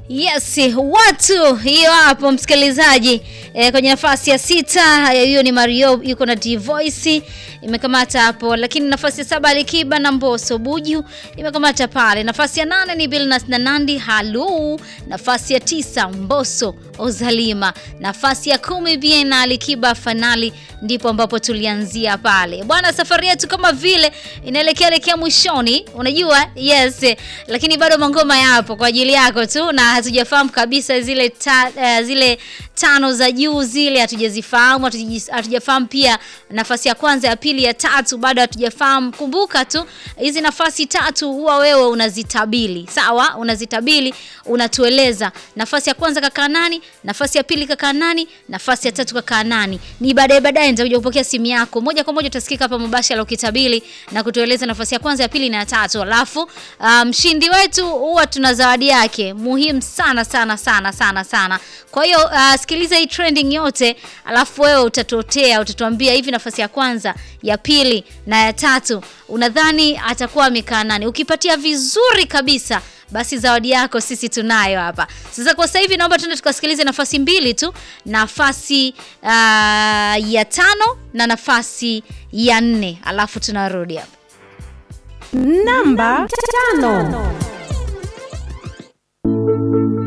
Yes, watu hiyo hapo msikilizaji. E, kwenye nafasi ya sita hiyo ni Mario yuko na D Voice imekamata hapo, lakini nafasi ya saba Alikiba na Mbosso Buju imekamata pale. Nafasi ya nane ni Billnass na Nandi Halu. Nafasi ya tisa Mbosso Ozalima. Nafasi ya kumi Bien na Alikiba Fanali, ndipo ambapo tulianzia pale bwana. Safari yetu kama vile inaelekea elekea mwishoni, unajua yes, lakini bado mangoma yapo kwa ajili yako tu, na hatujafahamu kabisa zile ta, uh, zile tano za juu zile hatujazifahamu, hatujafahamu pia nafasi ya kwanza, ya pili, ya tatu bado hatujafahamu. Kumbuka tu hizi nafasi tatu huwa wewe unazitabili, sawa? Unazitabili, unatueleza nafasi ya kwanza kakaa nani, nafasi ya pili kakaa nani, nafasi ya tatu kakaa nani. Ni baadaye baadaye nitakuja kupokea simu yako moja kwa moja, utasikika hapa mubashara ukitabili na kutueleza nafasi ya kwanza, ya pili na ya tatu, alafu mshindi um, wetu huwa tuna zawadi yake muhimu sana sana sana sana sana. Kwa hiyo uh, sikiliza hii trending yote, alafu wewe utatotea, utatuambia hivi nafasi ya kwanza, ya pili na ya tatu unadhani atakuwa amekaa nani? Ukipatia vizuri kabisa basi zawadi yako sisi tunayo hapa. Sasa kwa sasa hivi naomba tuende tukasikilize nafasi mbili tu, nafasi uh, ya tano na nafasi ya nne, alafu tunarudi hapa. Namba tano.